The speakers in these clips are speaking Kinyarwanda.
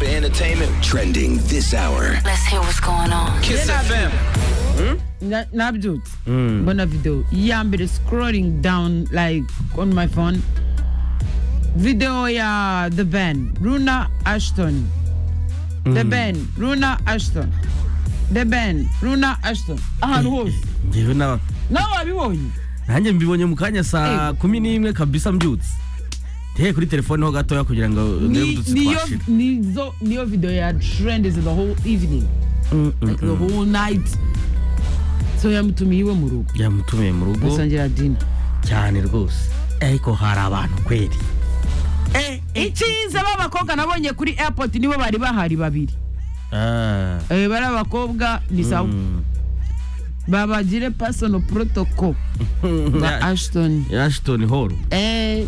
entertainment trending this hour. Let's hear what's going on. Kiss FM. Na- Nabdut, mbona video ya mbele scrolling down like on my phone video ya the band runa ashton the band runa ashton the band runa ashton ahantu hose ngewe na nawe wabibonye nanjye mbibonye mu kanya saa kumi n'imwe kabisa mbyutse ntehe kuri telefone ho gatoya kugira ngo ndebe Ni- udutsi niyo twashira nizo- niyo video ya trend is the whole evening like the whole night so yamutumiye iwe mu rugo yamutumiye mu rugo basangira dina cyane rwose ariko hari abantu kweri icyiza b'abakobwa nabonye kuri airport nibo bari bahari babiri Ah, Eh, bari abakobwa ni sawa mm. babagire personal protocol ba ashton Ya ashton hall Eh,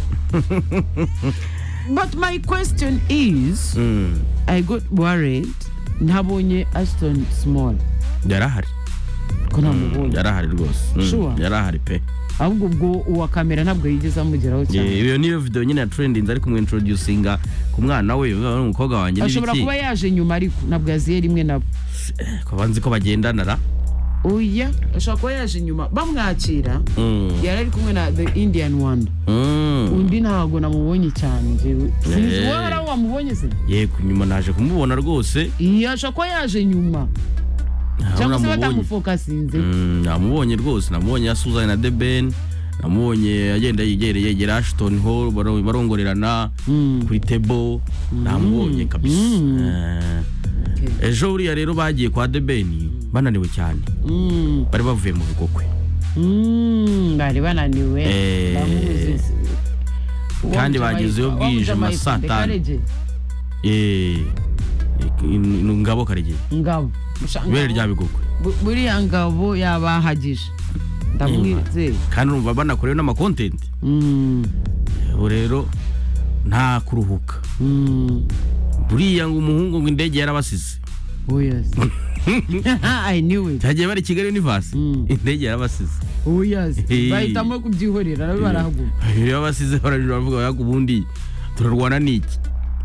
but my question is Mm. i got worried ntabonye ashton small yarahari ko ntamubonye yarahari rwose Mm, Sure. yarahari pe ahubwo ubwo uwa kamera ntabwo yigeze amugeraho Yeah, cyane iyo niyo video nyine ya trending ari kumwintroducinga ku mwana we uyu umukobwa wanjye ashobora kuba n'ibiki yaje nyuma ariko ntabwo yaziye rimwe nabo ko banzi ko bagendana ra oya ashobora kuba yaje nyuma bamwakira Mm. yari ari kumwe na the indian one Mm. undi ntabwo namubonye cyane njyewe sinzi wowe hari aho wamubonye se ye nyuma naje kumubona rwose yasha ko yaje nyuma ntawe cyangwa se namubonye. batamufokasinze Mm, namubonye rwose namubonye yasuzanye na the ben namubonye agenda yegereye yegera ashton hall baro- barongorerana Mm. kuri tebo namubonye kabisa Eh, ejo uriya rero bagiye kwa the ben bananiwe cyane Mm, bari bavuye mu bukwe mm, bari bananiwe Eh, bamuzi se. Uwo kandi mu Jamaica- bagezeyo uwo mu bwije mu ma Jamaica, saa mbega tanu. arege? Eh, in- ngabo karegeye ngabo ibere rya bigukwe Bu- buriya ngabo yabahagije ndamwizeye kandi urumva banakorewe n'amakontenti Mm, ubu rero nta kuruhuka mm, buriya ngo umuhungu ngo indege yarabasize oya se. I knew it. byagiye bari kigali univasi Mm. indege yarabasize Oya se. Eh. bahitamo kubyihorera nabo barahaguma iyo abasize barajura bavuga bayaga ubundi turarwana n'iki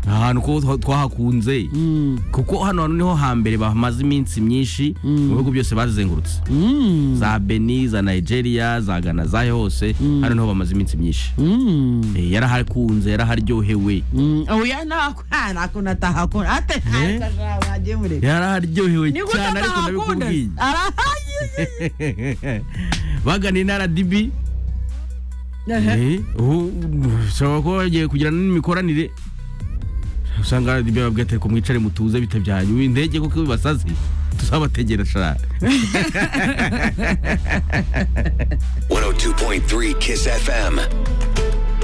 ahantu ko twa- twahakunze Mm, kuko hano hantu niho hambere bamaze iminsi myinshi mu bihugu byose bazengurutse mm, za beni za nigeria za ghana zahe hose hano niho bamaze iminsi myinshi mm. Eh, yarahakunze yaraharyohewe Mm, oya nako ah, nako natahakora ate Eh? akajabajemure yaraharyohewe niko cyane ariko natahakunda ndabikubwiye bagana intara dibi arahaye Eh, ubu bishobora kuba bagiye kugirana n'imikoranire usanga ibyo babwira ati reka mwicare mutuze bitabyanyu ubu indege kuko bibasaze tuzabategera shara 102.3 Kiss FM.